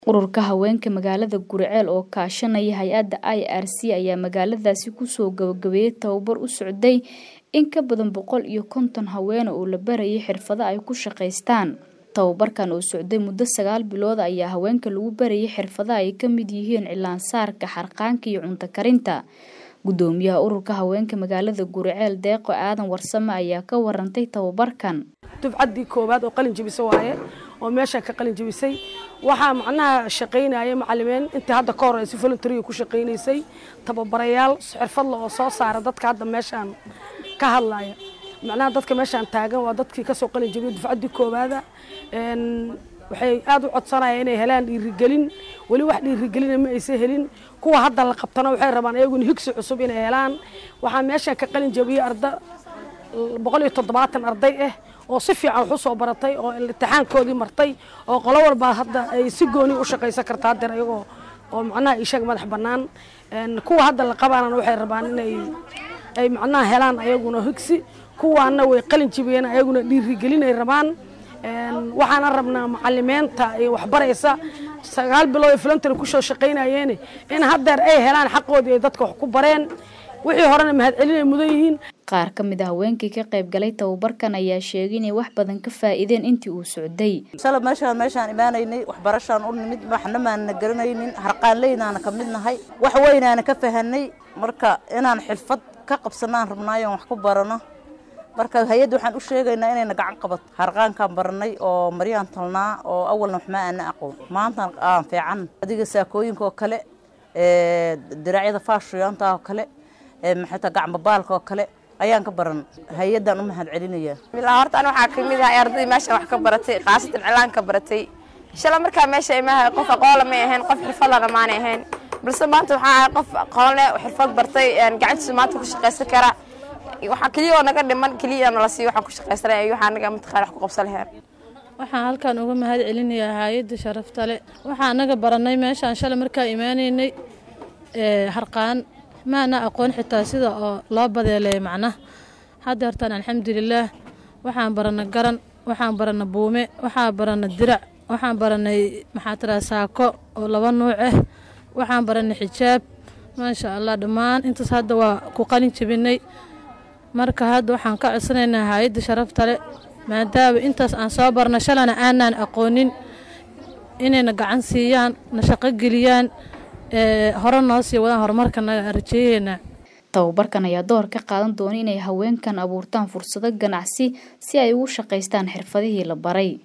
Ururka haweenka magaalada Guriceel oo kaashanaya hay-adda IRC ayaa magaaladaasi kusoo gabagabeeyay tababar u socday in ka badan boqol iyo konton haween oo la barayay xirfado ay ku shaqaystaan. Tababarkan oo socday muddo sagaal bilood ayaa haweenka lagu barayay xirfado ay ka mid yihiin cilaan-saarka, harqaanka iyo cunto karinta. Gudoomiyaha ururka haweenka magaalada Guriceel Deeqo Aadan Warsame ayaa ka warantay tababarkan. dufcaddii koowaad oo qalin jebisa waaye oo meesha ka qalin jebisay waxaa macnaha shaqaynaya macalimiin intii hadda ka hor si voluntary ku shaqaynaysay tababarayaal xirfadle oo soo saara dadka hadda meeshaan ka hadlaya macnaha dadka meeshaan taagan waa dadkii kasoo qalin jebiyay dufcaddii koowaada waxay aad u codsanayaan inay helaan dhiirigelin weli wax dhiirigelina ma aysan helin kuwa hadda la qabtana waxay rabaan iyaguna higsi cusub inay helaan waxaa meeshaan ka qalin jebiyey arda boqol iyo toddobaatan arday ah oo si fiican wax u soo baratay oo imtixaankoodii martay oo qolo walba hadda ay si gooni u shaqaysan karta haddeer iyagoo oo macnaha ishaga madax bannaan kuwa hadda la qabaanana waxay rabaan inay ay macnaha helaan ayaguna higsi kuwaana way qalin jibiyeen ayaguna dhiirigelin ay rabaan waxaana rabnaa macalimiinta ay waxbaraysa sagaal bilood ay voluntary kusoo shaqaynayeen in haddeer ay helaan xaqoodii ay dadka wax ku bareen wixii horena mahadcelin ay mudan yihiin qaar ka mid a haweenkii ka qayb galay tababarkan ayaa sheegay inay wax badan ka faa'iideen intii uu socday shala meeshaan meeshaan imaanaynay waxbarashaan u nimid waxna maana garanaynin harqaanleynaana ka mid nahay wax weynaana ka fahanay marka inaan xirfad ka qabsanaan rabnaayo wax ku barano marka hay-adda waxaan u sheegaynaa inayna gacan qabato harqaankaan baranay oo maryaan talnaa oo awalna waxma aana aqoon maanta aan fiican adiga saakooyinka oo kale diraacyada faashiyoonta oo kale maxayta gacmabaalka oo kale ayaan ka baran hay-addaan u mahad celinaya bilaa horta an waxaa kamid ahay ardaydii meesha wax ka baratay khaasatan cilaan ka baratay shala markaa meesha imaha qof aqoonla may ahayn qof xirfadlana maanay ahayn balse maanta waxaa ahay qof aqoonle xirfad bartay gacantiisa maanta ku shaqaysan kara waxaa keliya oo naga dhiman keliya nala siiyo waxaan ku shaqaysanay waxaa naga mataqaan wax ku qabsan lahayn waxaan halkan uga mahad celinayaa hay-adda sharafta le waxaa anaga baranay meeshaan shalay markaa imaanaynay harqaan maana aqoon xitaa sida oo loo badeeleeya macnaha hadda hortaan alxamdulilaah waxaan barana garan waxaan barana buume waxaan barana dirac waxaan baranay maxaa tiraa saako oo laba nuuc ah waxaan baranay xijaab maasha allah dhammaan intaas hadda waa ku qalin jebinay marka hadda waxaan ka codsanaynaa hay-adda sharafta le maadaama intaas aan soo barna shalana aanaan aqoonin inayna gacan siiyaan na shaqo geliyaan hore noo sii wadaan horumarkanaga rajeeyeena tababarkan ayaa door ka qaadan doona inay haweenkan abuurtaan fursado ganacsi si ay ugu shaqaystaan xirfadihii la baray